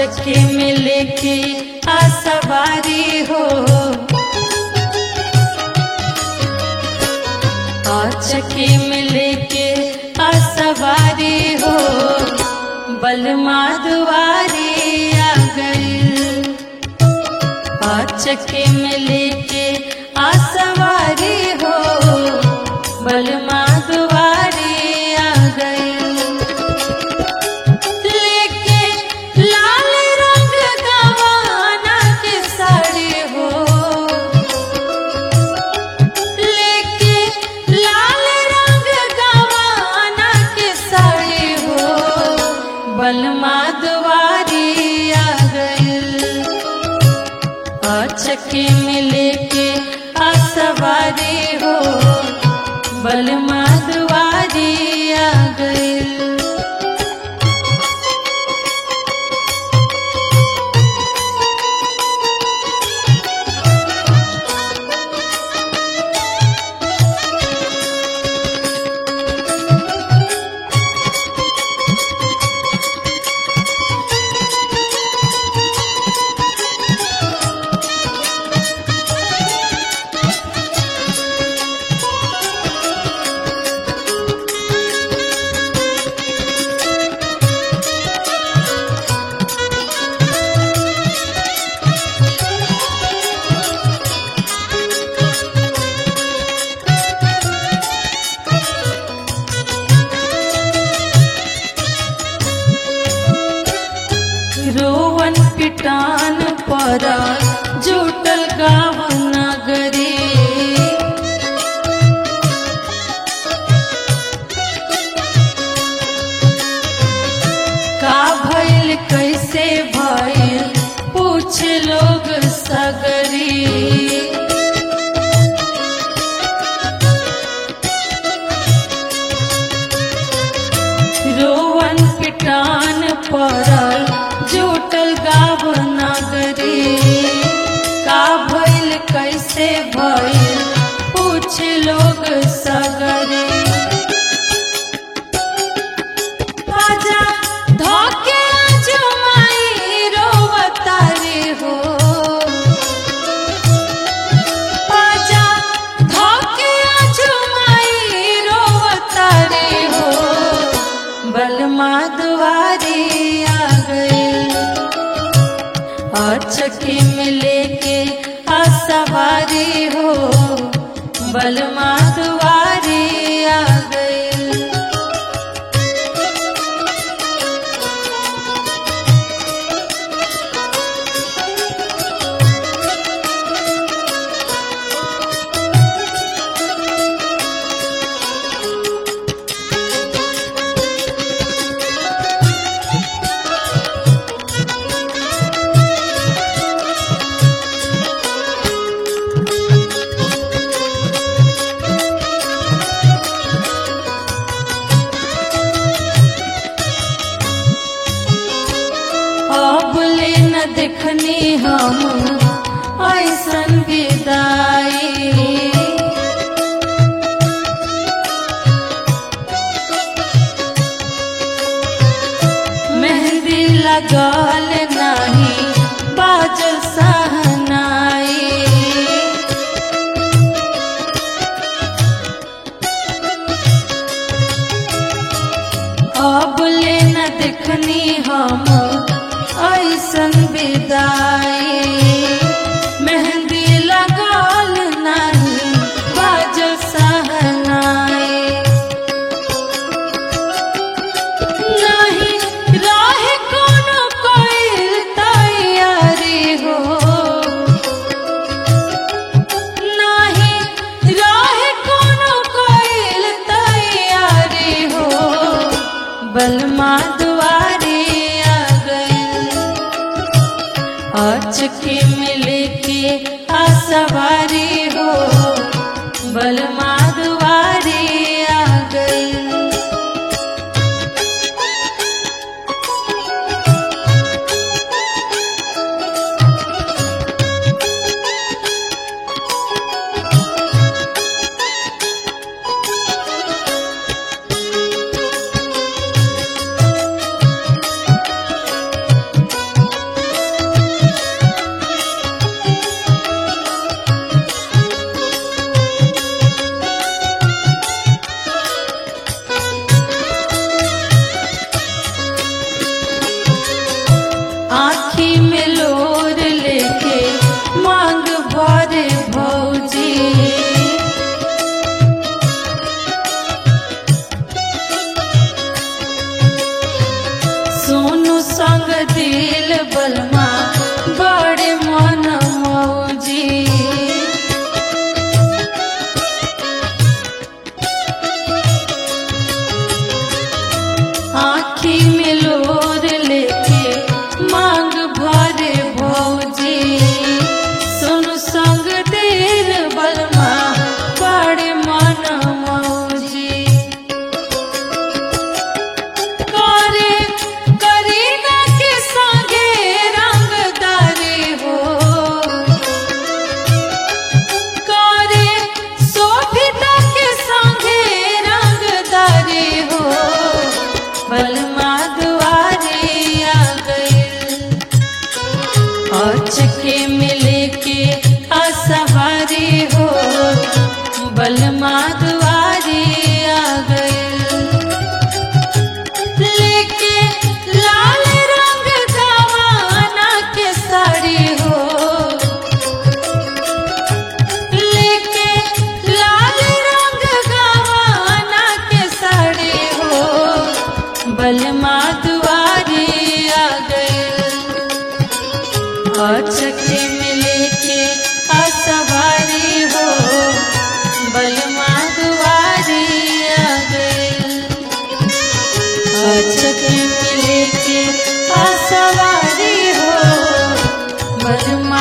चक्के में लेके आ सवारी हो आ चक्के में लेके आ सवारी हो बलमा दुआरी आ गई आ चक्के में लेके आ सवारी हो बलमा दुआरी आ गई लेके लाल रंग गवाना के साड़ी हो लेके लाल रंग गवाना के साड़ी हो बलमा दुआरी आ गई चक्के में लेके आ सवारी हो बलमा दुआरी आ गई रोवन पिटान पर जुटल गाँव नगरी का भइल कैसे भइल पूछ लोग सगरी रोवन पिटान पड़ल जुटल गाव नगरी का भइल कैसे भइल पूछ लोग सगरी राजा धोके अजमाई रोवतारी हो राजा धोके अजमाई रोवतारी हो बलमा दुआरी आ गई और चक्की में लेके आ सवारी हो बलमा दुआरी आ गई अब ले न देखनी हम ऐसन विदाई मेहंदी लगल नाही बाज सहनाई अब ले न देखनी हम ऐसन विदाई मेहंदी लगल नहीं बाज सहनाई नहीं रहे कोनो कोई तैयारी हो नहीं रहे कोनो कोई तैयारी हो बलमा दुआरी आ गई अचके में लेके आ सवारी हो बलमा दुआरी आ गई अचके मिले के असवारी हो बलमा दुआरी आ गए लेके लाल रंग गवाना के साड़ी हो लेके लाल रंग गवाना के साड़ी हो बलमा दुआरी आ गए अचके मिले के असवारी हो बलमा दुआरी आ गए अचके मिले के असवारी हो बलमा